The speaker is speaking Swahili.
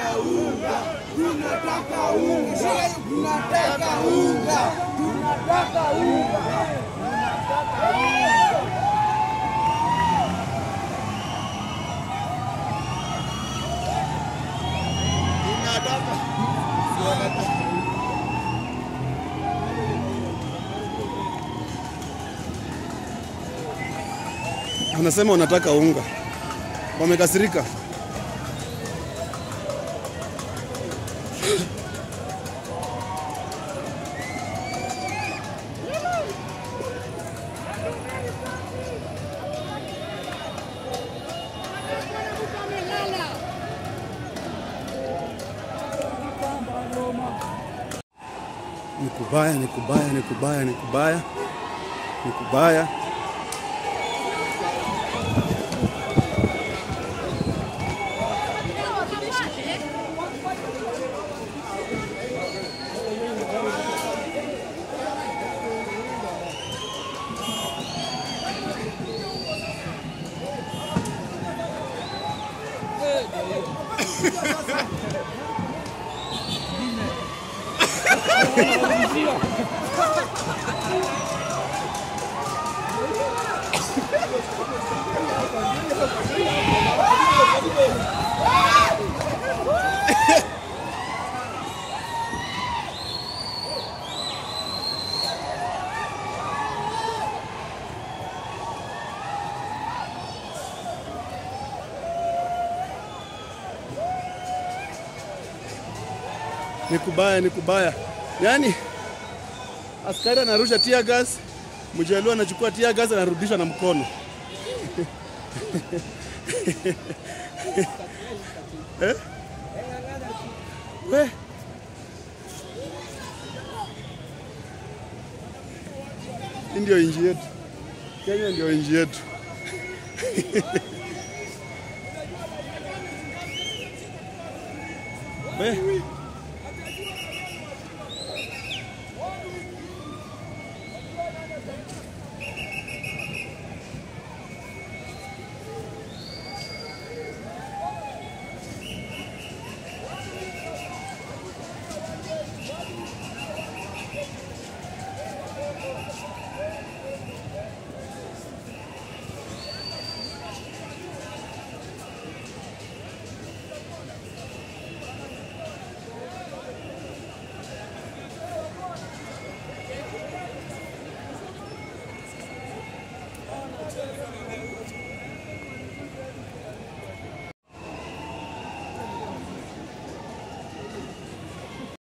unga, tunataka unga, tunataka unga, tunataka unga. Tunataka. Anasema wanataka unga, wamekasirika. Ni kubaya, ni kubaya, ni kubaya, ni kubaya, ni kubaya. Ni kubaya, ni kubaya. Yaani askari anarusha tear gas, mjaluo anachukua tear gas anarudisha na mkono. eh? We. Hii ndio inji yetu. Kenya ndio inji yetu. We.